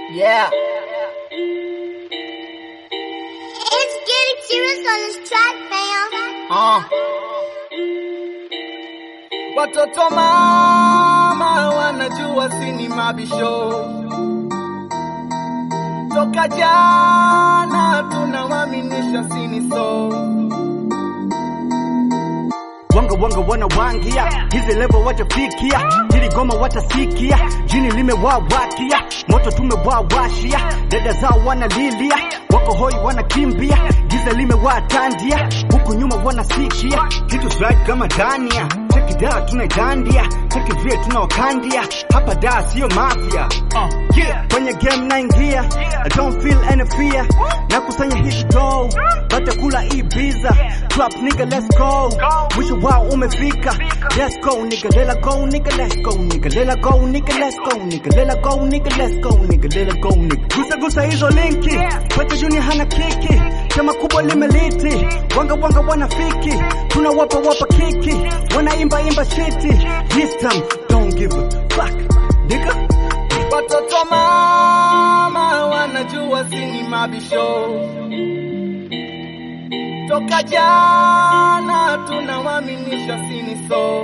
Yeah. It's getting serious on this track, fam. Uh. Watoto mama wanajua sini mabisho toka jana tunawaminisha sini so wanga wanga wana wangia hizi level watafikia hili goma watasikia jini limewawakia moto tumewawashia dada zao wanalilia wako hoi wanakimbia giza limewatandia huku nyuma wanasikia kitu swag kama dania tekida tunaidandia tekivie tunawakandia hapa da siyo mafia uh, yeah. kwenye game naingia I don't feel any fear nakusanya hizi dough batakula ibiza trap nigga let's go mwisho wao umefika let's go nigga lela go nigga let's go nigga lela go nigga let's go nigga lela go nigga let's go nigga lela go nigga gusa gusa hizo linki pete junior hana kiki chama kubwa limeliti wanga wanga wanafiki tunawapa wapa kiki wanaimba imba shiti this time don't give a fuck nigga watoto mama wanajua sini mabisho toka jana tunawaminisha sini so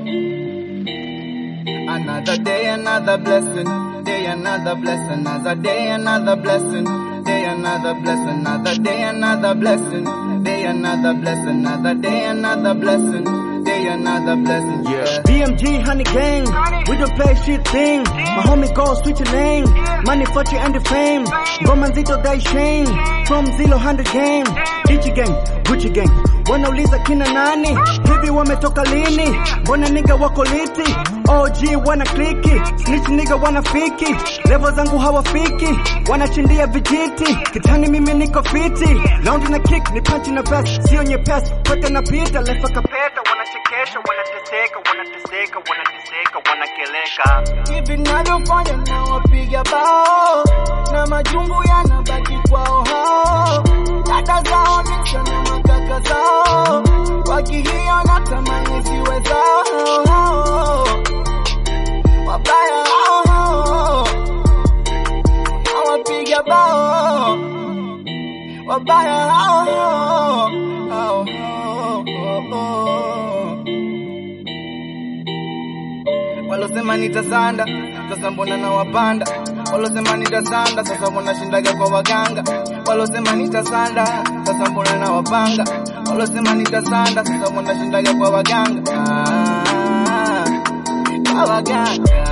another day another blessing day another blessing another day another blessing day another blessing another day another blessing day another blessing another day another blessing day another blessing yeah BMG honey gang, we don't play shit thing. My homie go switch a lane, money fortune and the fame. Ngoma nzito dai shame, from zero hundred game. Ichi gang, Gucci gang, wanauliza kina nani? Hivi wametoka lini? Mbona nigga wako liti? OG wana kliki, snitch nigga wanafiki. Level zangu hawafiki, wanachindia vijiti. Kitani mimi niko fiti, round na kick ni punch na vest, sio nyepesi. Kwete na pita, lefa kapeta, wanachekesha, wanateseka, wanateseka, wanateseka, wanakeleka. hivi navyofanya na wapiga bao na majungu yanabaki kwao hao dada zao nisha na makaka zao wakihiona tamani ziwe zao wabaya hao na wapiga bao wabaya hao hao hao walosema nitasanda sasa mbona na wapanda walosema nitasanda sasa mbona shindaga kwa waganga walosema nitasanda sasa mbona na wapanga walosema nitasanda sasa mbona shindaga kwa waganga ah, kwa waganga